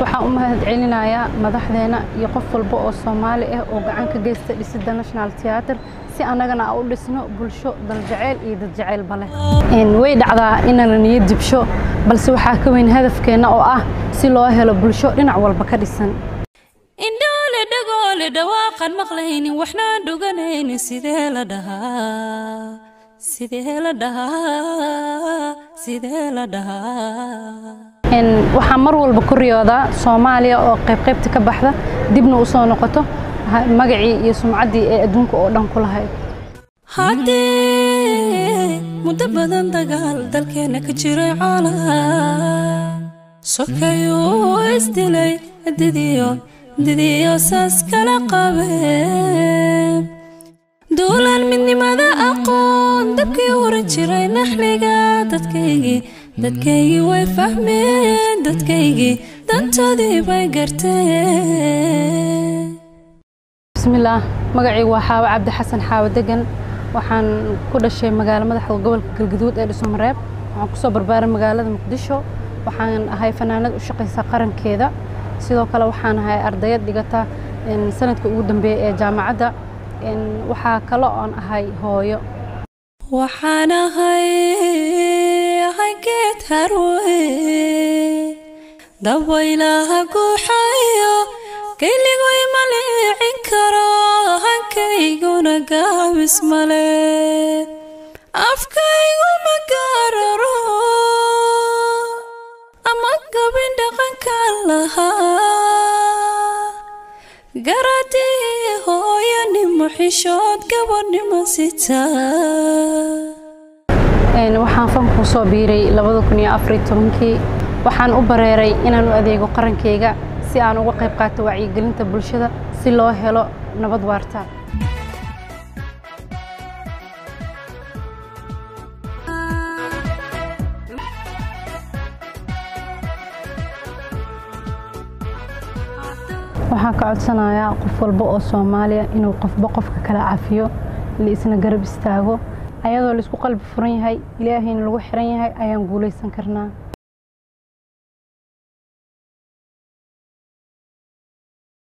waxaan u mahad celinayaa madaxdeena iyo qof walba oo soomaali ah oo gacan ka geysta dhisidda national theatre si annagana aan u dhisno bulsho daljaceyl iyo dadjaceylba leh way dhacdaa ina la niyad jibsho balse waxaa ka weyn hadafkeenna oo ah si loo helo bulsho dhinac walba ka dhisan indhoole dhagoole dhawaaqan maqlaynin waxnaan dhuganaynin sidee la dhahaa sidee la dhahaa sidee la dhahaa waxaa mar walba ku riyoodaa soomaaliya oo qaybqaybta ka baxda dibna u soo noqoto magacii iyo sumcaddii ee adduunka oo dhan ku lahayd haddee muddo badan dagaal dalkeenna ka jiray coola sokayuu isdilay didiyo didiyo saas kala qabeen duulaan midnimada aqoon dabkii uran jiray naxliga dadkaygii dadkaygii way fahmeen dadkaygii dantoodii bay garteen bismillaah magacaygu waa xaawo cabdi xasan xaawo degan waxaan ku dhashay magaalo madaxda gobolka galgaduud ee dhuusamareeb waxaan kusoo barbaaray magaalada muqdisho waxaan ahay fanaanad u shaqaysa qarankeeda sidoo kale waxaan ahay ardayad dhigata sanadka ugu dambeeya ee jaamacadda waxaa kale oon ahay hooyo waxaan ahay ahay geed harwe dabaylaha guuxayo kayligoy ma liicin karo hankayguna gaabis male afkaygu ma gaararo ama gabin dhaqanka lahaa garadii hooyanimo xishood gabadhnimo sitaa waxaan fankuu soo biiray kii waxaan u bareeray inaan u adeego qarankayga si aan uga qayb qaato wacyigelinta bulshada si loo helo nabad waarta waxaan ka codsanayaa qof walba oo soomaaliya inuu qofba qofka kala cafiyo la isna garab istaago ayadoo laisku qalbi furan yahay ilaahayna lagu xiran yahay ayaan guulaysan karnaa